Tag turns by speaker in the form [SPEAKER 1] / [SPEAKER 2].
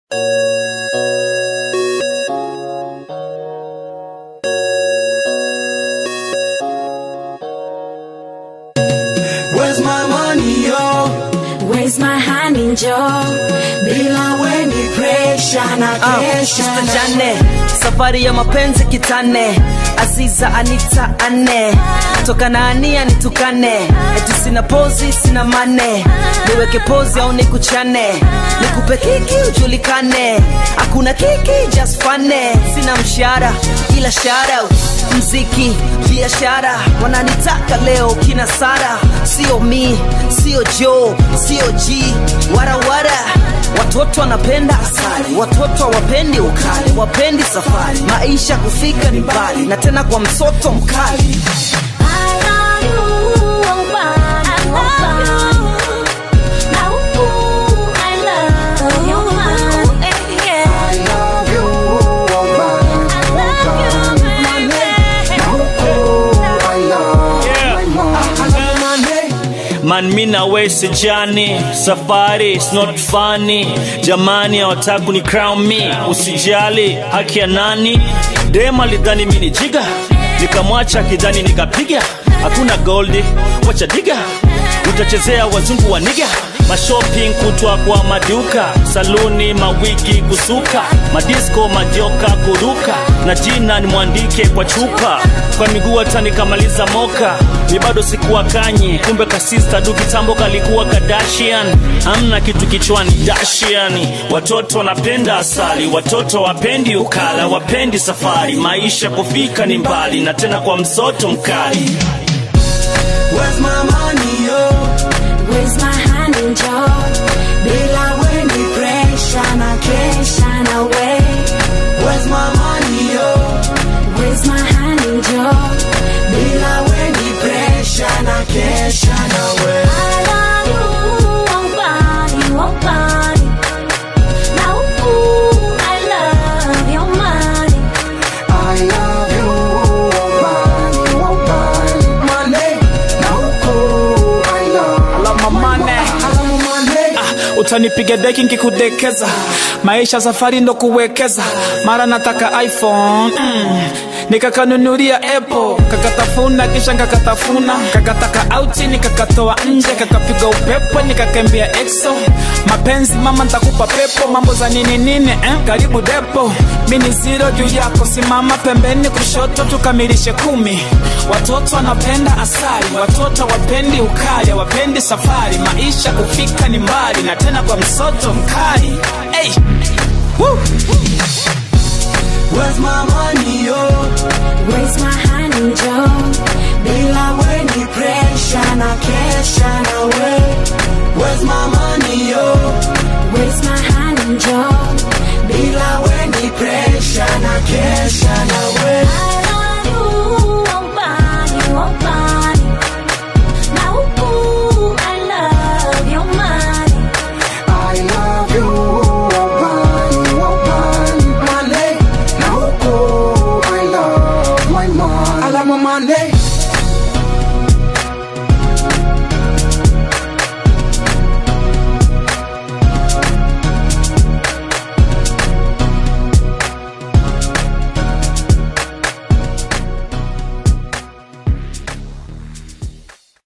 [SPEAKER 1] Where's my money, yo?
[SPEAKER 2] Where's my honey Joe?
[SPEAKER 1] Bila weni pressure na
[SPEAKER 3] Ah,
[SPEAKER 1] kesha
[SPEAKER 3] Sister
[SPEAKER 1] na
[SPEAKER 3] Jane, safari ya mapenzi kitane Aziza Anita ane toka na ania nitukane eti sina pozi sina mane niweke pozi au nikuchane nikupe kiki ujulikane hakuna kiki just fane sina mshahara ila shout mziki biashara wananitaka leo kina Sara sio mi sio Joe sio G warawara Watoto wanapenda asali, watoto hawapendi ukali, wapendi safari. Maisha kufika ni mbali, na tena kwa msoto mkali.
[SPEAKER 2] I love you, oh, man. I love you. Now, ooh, I love you, man. Eh, yeah.
[SPEAKER 1] I love you, oh man,
[SPEAKER 2] I love you, baby.
[SPEAKER 1] oh I love
[SPEAKER 4] Yeah.
[SPEAKER 1] my mom. I love you, Monday.
[SPEAKER 4] Man, mi na we sijani, safari is not funny. Jamani hawataka ni crown me, usijali haki ya nani? Dem alidhani mi ni jiga, nikamwacha kidhani nikapiga. Hakuna goldi, wacha diga, utachezea wazungu wa niga mashopping kutwa kwa maduka saluni mawigi kusuka madisko majoka kuruka na jina ni mwandike kwa chupa kwa miguu hata nikamaliza moka mi bado sikuwa kanyi kumbe kasista du kitambo kalikuwa kadashian amna kitu kichwani dashiani watoto wanapenda asali watoto wapendi ukala wapendi safari maisha kufika ni mbali na tena kwa msoto mkali
[SPEAKER 1] Where's my money, yo?
[SPEAKER 2] Where's my honey Joe?
[SPEAKER 1] Bila weni pressure na kesha
[SPEAKER 2] Shine away.
[SPEAKER 1] Where's my money, yo?
[SPEAKER 2] Where's my honey Joe?
[SPEAKER 1] Bila weni pressure na kesha nawe.
[SPEAKER 2] I love you, oh, body, oh, body. Now, ooh, I love your money.
[SPEAKER 1] I love you, oh man, oh man. Monday, now oh, I love.
[SPEAKER 5] Love my money.
[SPEAKER 1] I love my Monday.
[SPEAKER 5] utanipiga deki nkikudekeza maisha safari ndo kuwekeza mara nataka iphone mm. nikakanunulia apple kakatafuna kisha kakatafuna kakataka auti nikakatoa nje kakapiga upepo nikakembea exo mapenzi mama ntakupa pepo mambo za nini nini eh? karibu depo mini zero juu yako simama pembeni kushoto tukamilishe kumi watoto wanapenda asali watoto wapendi ukali wapendi safari maisha kufika ni mbali na tena kwa msoto mkali hey,